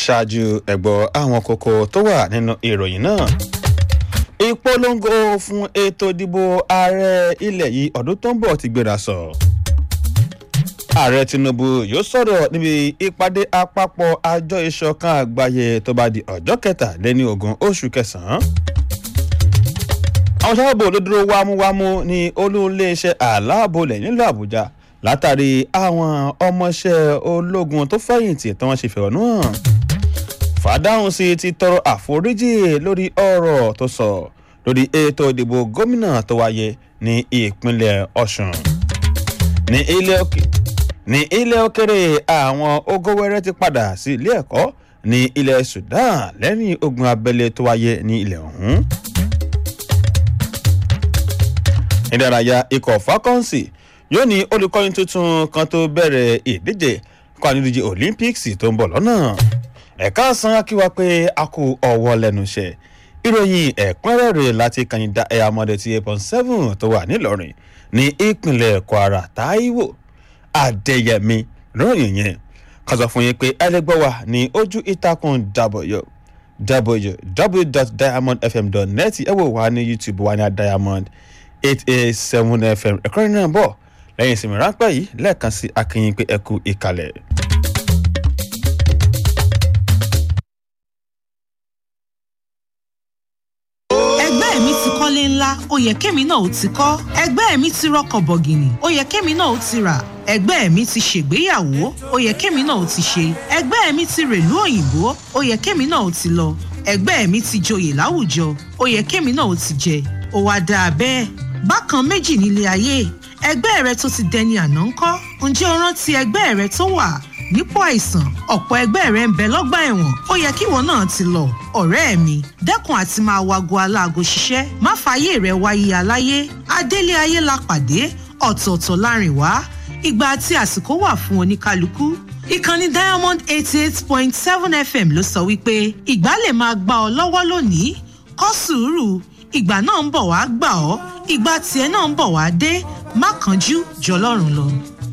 ṣáájú ẹ̀gbọ́ àwọn kókó tó wà nínú ìròyìn náà ìpolongo fún ètò ìdìbò ààrẹ ilẹ̀ yìí ọdún tó ń bọ̀ ti gbéra sọ. ààrẹ tinubu yóò sọ̀rọ̀ níbi ìpàdé àpapọ̀ àjọ ìṣọ̀kan àgbáyé tó bá di ọjọ́ kẹtàléní ogún oṣù kẹsàn-án. àwọn sábàbò ló dúró wámúwámú ní olú iléeṣẹ́ àláàbòlẹ̀ nílùú àbújá látàrí àwọn ọmọọṣẹ́ ológun tó fẹ̀yìntì tí wọ́n ṣe fẹ̀hónú hàn fàdáhùn sí ti tọrọ àforíjì lórí ọ̀rọ̀ tó sọ lórí ètò ìdìbò gómìnà tó wáyé ní ìpínlẹ̀ ọ̀sùn ní ilé òkè ní ilé òkèrè àwọn ogówẹ́rẹ́ ti padà sí ilé ẹ̀kọ́ ní ilẹ̀ sudan lẹ́yìn ogun abẹ́lé tó wáyé ní ilẹ̀ ọ̀hún. ìdárayá ikọ̀ falcons yóò ní olùkọ́ni tuntun kan tó bẹ̀rẹ̀ ìdíje kọ́ ànídíje olympics tó ń bọ̀ lọ́nà ẹ̀ka san akíwa pé a kú ọwọ́ lẹ́nu iṣẹ́ ìròyìn ẹ̀kúnrẹ́rẹ́ láti kàyìndà ẹ̀yà mọ́dẹ ti eight point seven tó wà nílọrin ní ìpínlẹ̀ kwara taiwo adéyẹmí lóyìn yẹn kan sọ fún yín pé ẹlẹgbẹ́ wa ní ojú ìtàkùn w www.diamondfm.net ẹ wò wá ní youtube wa ní diamond eight eight seven fm ẹ̀kọ́rin náà bọ̀ lẹ́yìn ìsinmi ráńpẹ́ yìí lẹ́ẹ̀kan sí akínyìn pé ẹ kú ìkàlẹ̀. ẹgbẹ́ mi ti kọ́lé ńlá ó yẹ kémi náà ó ti kọ́ ẹgbẹ́ mi ti rọkọ̀ bọ̀gìnì ó yẹ kémi náà ó ti rà ẹgbẹ́ mi ti ṣègbéyàwó ó yẹ kémi náà ó ti ṣe ẹgbẹ́ mi ti rèlú òyìnbó ó yẹ kémi náà ó ti lọ ẹgbẹ́ mi ti joyè láwùjọ ó yẹ kémi náà ó ti jẹ ó wá dáa bẹ́ẹ̀ bákan méjì nílé ayé ẹgbẹ́ rẹ tó ti dẹni àná ńkọ́ ǹjẹ́ o rántí ẹgbẹ́ rẹ tó wà nípò àìsàn ọ̀pọ̀ ẹgbẹ́ rẹ ń bẹ lọ́gbà ẹ̀wọ̀n ó yẹ kíwọ náà ti lọ ọ̀rẹ́ mi dẹ́kun àti máa wago aláago ṣiṣẹ́ má fààyè rẹ wáyé aláyé adélé ayé la pàdé ọ̀tọ̀ọ̀tọ̀ láàrin wá ìgbà àti àsìkò wà fún oníkálukú ìkànnì diamond eighty eight point seven fm ló sọ wípé ìgbà lè máa gbà ọ lọ́wọ́ lónìí kọ́ sùúrù ìgbà náà ń bọ̀ wá gbà ọ́ ìgbà tiẹ̀ náà ń bọ̀ wá dé má kánjú jọlọ́run lọ.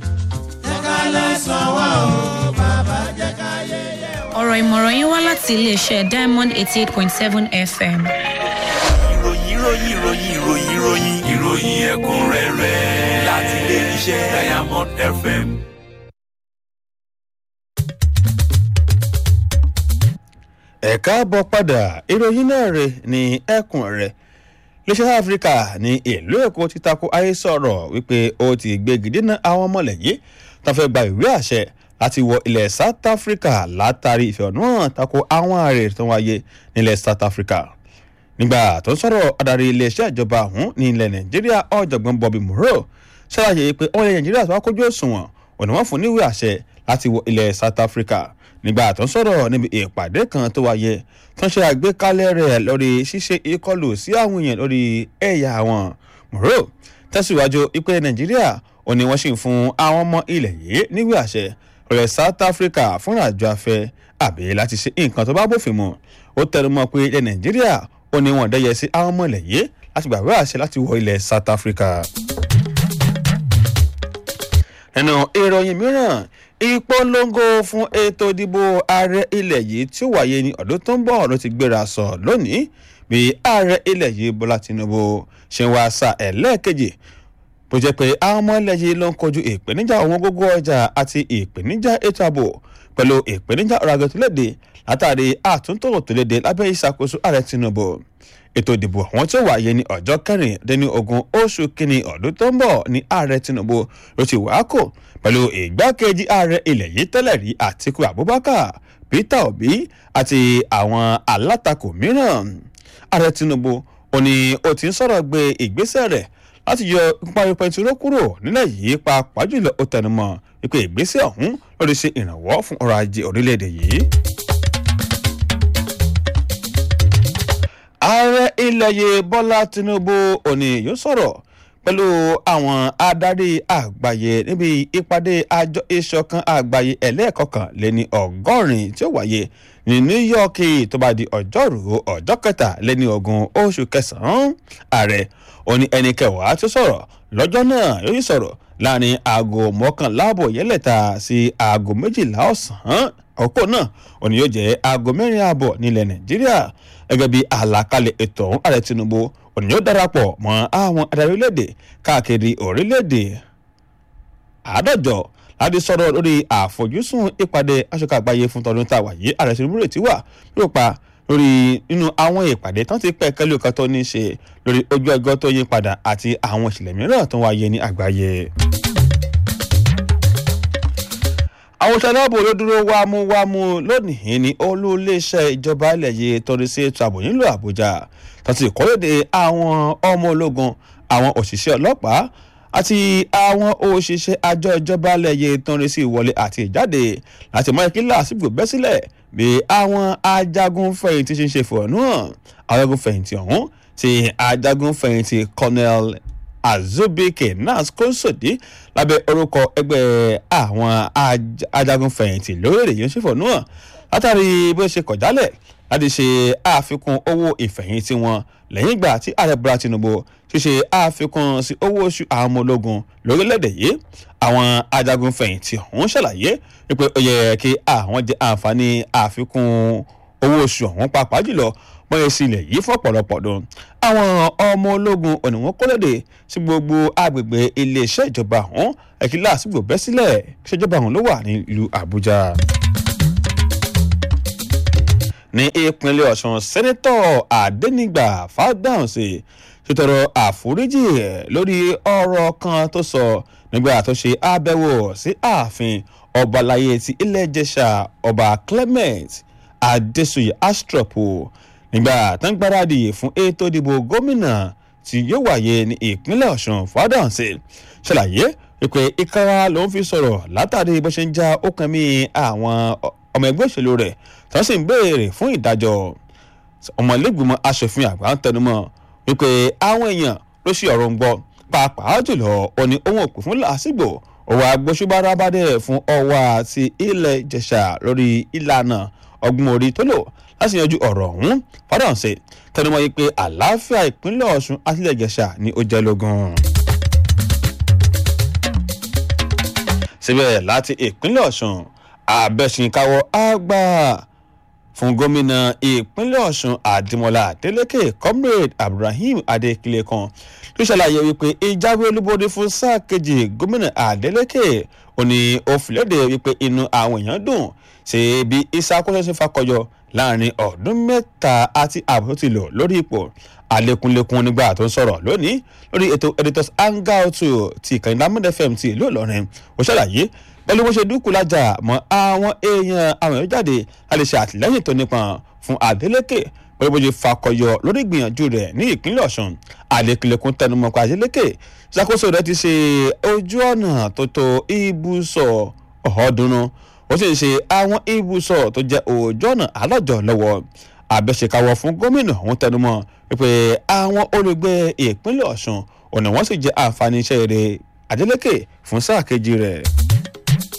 ọ̀rọ̀ ìmọ̀ràn yín wá láti iléeṣẹ́ diamond eighty eight point seven fm. ìròyìn ìròyìn ìròyìn ìròyìn ìròyìn ìròyìn ẹ̀kúnrẹ́rẹ́ láti ilé iṣẹ́ diamond fm. ẹ̀ka bọ̀ padà ìròyìn náà rè ní ẹkùn rẹ̀ iléeṣẹ́ áfíríkà ní ìlú èkó ti tako ayé sọ̀rọ̀ wípé ó ti gbégi dínà àwọn ọmọlẹ́yìn tó fẹ́ gba ìwé àṣẹ láti wọ ilẹ̀ south africa látàrí ìfẹ̀hónúhàn tako àwọn ààrẹ tó wáyé nílẹ̀ south africa nígbà tó ń sọ̀rọ̀ adarí iléeṣẹ́ ìjọba ọ̀hún ní ilẹ̀ nàìjíríà ọ̀jọ̀gbọ́n bobby moreau ṣàlàyé pé ọmọ ilẹ̀ nàìjíríà tó wá kójú òṣùwọ̀n òní wọ́n fún níwèé àṣẹ láti wọ ilẹ̀ south africa nígbà tó ń sọ̀rọ̀ níbi ìpàdé kan tó wáyé tó ń ṣe àgbékalẹ̀ rẹ̀ lórí ṣíṣe ìkọlù sí àwọn èèyàn lórí ẹ̀yà wọn moreau tẹ̀síwájú ìpè nàìjíríà òní wọ́n sì ń fún àwọn ọmọ ilẹ̀ yìí níwèé àṣẹ rẹ̀ south africa fúnra àjọ afẹ́ àbí láti ṣe nǹkan tó bá bófin mu ó tẹnu mọ́ pé ilẹ̀ nàìjíríà ó ní wọn dẹ́yẹ sí àwọn ọmọ ilẹ̀ yìí láti gbàgbé àṣẹ láti wọ ilẹ̀ south africa. nínú ìròyìn mìíràn ìpolongo fún ètò ìdìbò ààrẹ ilẹ̀ yìí tí ó wáyé ní ọdún tó ń bọ̀ ló ti gbéra sọ lónìí bí ààrẹ ilẹ̀ yìí bọ́lá tinubu ṣe ń wá sa ẹlẹ́ẹ̀kejì bó jẹ́ pé àwọn ọmọ ilẹ̀ yìí ló ń kojú ìpèníjà owó gógó ọjà àti ìpèníjà ètò ààbò pẹ̀lú ìpèníjà ọ̀rọ̀ àgbẹ̀ tó léde látàrí àtúntò tó léde lábẹ́ ìṣàkóso ààrẹ tinubu ètò ìdìbò àwọn tí ó wáyé ní ọjọ́ kẹrìndínlógún oṣù kínní ọdún tó ń bọ̀ ní ààrẹ tinubu ló ti wá kò pẹ̀lú ìgbákejì ààrẹ ilẹ̀ yìí tẹ́lẹ̀ rí àtiku abubakar peter obi àti àwọn alátakò mìíràn ààrẹ tinubu ò ní ó ti ń sọ̀rọ̀ gbé ìgbésẹ̀ rẹ̀ láti yọ ìparí pẹntiró kúrò nílẹ̀ yìí pàápàá jùlọ ó tẹnumọ́ wípé ìgbésẹ̀ ọ̀hún lórí ṣe ìrànwọ́ fún ọrọ̀ ajé orílẹ̀-èdè yìí. ààrẹ ilẹ̀ yìí bọ́lá tinubu òní yóò sọ̀rọ̀ pẹ̀lú àwọn adarí àgbáyé níbi ìpàdé àjọ ìṣọ̀kan àgbáyé ẹlẹ́ẹ̀kọ̀kan lé ní ọgọ́rin tí ó wáyé ní new york tó bá di ọjọ́rú ọjọ́ kẹta lé ní ogún oṣù kẹsàn-án ààrẹ òní ẹni kẹwàá tó sọ̀rọ̀ lọ́jọ́ náà yóò sì sọ̀rọ̀ láàrin aago mọ́kànlá àbọ̀ yẹlẹ̀ta sí aago méjìlá ọ̀sán àkókò náà òní yóò jẹ́ aago mẹ́rin ààbọ̀ nílẹ̀ nàìjíríà gẹ́gẹ́ bí àlàkalẹ̀ ètò ọ̀hún ààrẹ tinubu òní yóò darapọ̀ mọ́ àwọn adarí orílẹ̀-èdè káàkiri orílẹ̀-èdè àádọ́jọ láti sọ̀rọ̀ lórí àfojúsùn ìpàdé aṣojú àgbáyé fún tọdún tá a wà yìí ààrẹ tinubu rètí wà yóò pa lórí nínú àwọn ìpàdé tán ti pẹ́ kẹ́lẹ́ kan tó ní í ṣe lórí ojú ẹgbẹ́ tó yí padà àti àwọn ìṣẹ̀lẹ̀ mìíràn tó wáyé ní àgbáyé. àwọn òṣèlú ààbò ló dúró wámúwámú lónìí ní olú iléeṣẹ́ ìjọba ilẹ̀ yìí torí sí ètò ààbò nílùú àbújá tó ti kọ́lédè àwọn ọmọ ológun àwọn òṣìṣẹ́ ọlọ́pàá àti àwọn òṣìṣẹ́ àjọ ìjọba ilẹ̀ yìí torí sí ìwọlé àti ìjáde láti mọ ìkílà àsìkò bẹ́ sílẹ̀ bí àwọn ajagun fẹ̀yìntì ṣe ń ṣe fọ̀ọ́nù hàn ajagun fẹ̀yìntì ọ̀hún ti ajagun fẹ̀yìntì colonel azubike nas konsodi lábẹ́ orúkọ ẹgbẹ́ àwọn ajagun fẹ̀yìntì lórílẹ̀ yìí ń ṣe fọ̀ọ́nù hàn látàrí bí ó ṣe kọ̀ jálẹ̀ láti ṣe àfikún owó ìfẹ̀yìntì wọn lẹ́yìn ìgbà tí ààrẹ bọ́lá tinubu ṣíṣe àfikún sí owó oṣù àwọn ọmọ ológun lórílẹ̀‐èdè yìí àwọn ajagun fẹ̀yìntì ọ̀hún ṣàlàyé wípé ó yẹ kí àwọn jẹ àǹfààní àfikún owó oṣù ọ̀hún pàápàá jùlọ bọ́yẹ̀ sí ilẹ̀ yìí fún ọ̀pọ̀lọpọ̀ ọdún àwọn ọmọ ológun ọ̀nà wọn kólódé sí gbogbo agbègbè iléeṣẹ́ ìjọba ọ̀hún ẹ̀kílà àsìgbò bẹ́ sílẹ̀ ìṣèjọba ọ̀hún ló wà nílùú àbújá ní ìpínlẹ̀ ọ̀sùn sẹ́nẹ́tọ̀ àdénígbà fàdáhùnsì ṣètọrọ àforíjì lórí ọ̀rọ̀ kan tó sọ nígbà tó ṣe àbẹ̀wò sí ààfin ọba aláyé ti ilẹ̀ ìjẹ̀ṣà ọba clement adéṣuyè astropo nígbà tó ń gbáradì fún ètò ìdìbò gómìnà tí yóò wáyé ní ìpínlẹ̀ ọ̀sùn fàdáhùnsì ṣàlàyé wípé ìkara ló ń fi sọ̀rọ̀ látàrí bó ṣe ń já ọkàn mi àwọn ọmọ ẹgbẹ́ òṣèlú rẹ̀ tó sì ń béèrè fún ìdájọ́ ọmọlẹ́gbìmọ̀ asòfin àgbà ń tẹnumọ́ wípé àwọn èèyàn ló ṣe ọ̀rọ̀ ń gbọ́ pàápàá jùlọ ó ní ohun òpè fún làásìgbò òwò agbóṣùbára bá dẹ̀ fún ọwọ́ àti ilẹ̀ ìjẹ̀ṣà lórí ìlànà ọgbọ́n orí tó lò láti yanjú ọ̀rọ̀ ọ̀hún fádàǹsẹ̀ tẹnumọ́ yìí pé àlàáfíà ìpínlẹ̀ ọ̀ṣun àti ilẹ̀ ìjẹ̀ṣà ni ó jẹ́ lógún. síbẹ̀ láti ìpínlẹ̀ ọ̀ṣun abẹ́sìnkáwọ́ àgbà fún gómìnà ìpínlẹ̀ ọ̀ṣun àdìmọ́lá adeleke comrade abdulrahim adekile kan ló ṣàlàyé wípé ìjáwé olúborí fún sáà kejì gómìnà adeleke ò ní ó fìlédè wípé inú àwọn èèyàn dùn ṣe bí ìṣàkóso ṣe fakọyọ láàrin ọdún mẹ́ta àti ààbò tó ti lò lórí ipò àlékúnlékún nígbà tó ń sọ̀rọ̀ lónìí lórí ètò editors hangout ti ìkànnì lámúdẹ fm ti ìlú ìlọrin ó ṣàlàyé pẹ̀lú bó ṣe dúkù lájà mọ́ àwọn èèyàn àwọn èèyàn jáde láti ṣe àtìlẹ́yìn tó nípọn fún adeleke pẹ̀lú bó ṣe fakọyọ lórí ìgbìyànjú rẹ̀ ní ìpínlẹ̀ ọ̀sùn àlékúnlékún tẹnumọ́ pa adeleke ìṣàkóso rẹ̀ ti ṣe ojú ọ̀nà tó tó ibùsọ̀ ọ̀ọ́dúnrún ó sì ń ṣe àwọn ibùsọ̀ tó jẹ́ ojú ọ̀nà alọ́jọ́ lọ́wọ́ àbẹ̀ṣekáwọ́ fún gómìnà ọ̀hún tẹnumọ́ wípé àwọn olùgbé ìpínlẹ̀ ọ̀sùn ọ̀nà wọn sì jẹ́ àǹfààní iṣẹ́ rẹ̀ adeleke fún sáà kejì rẹ̀.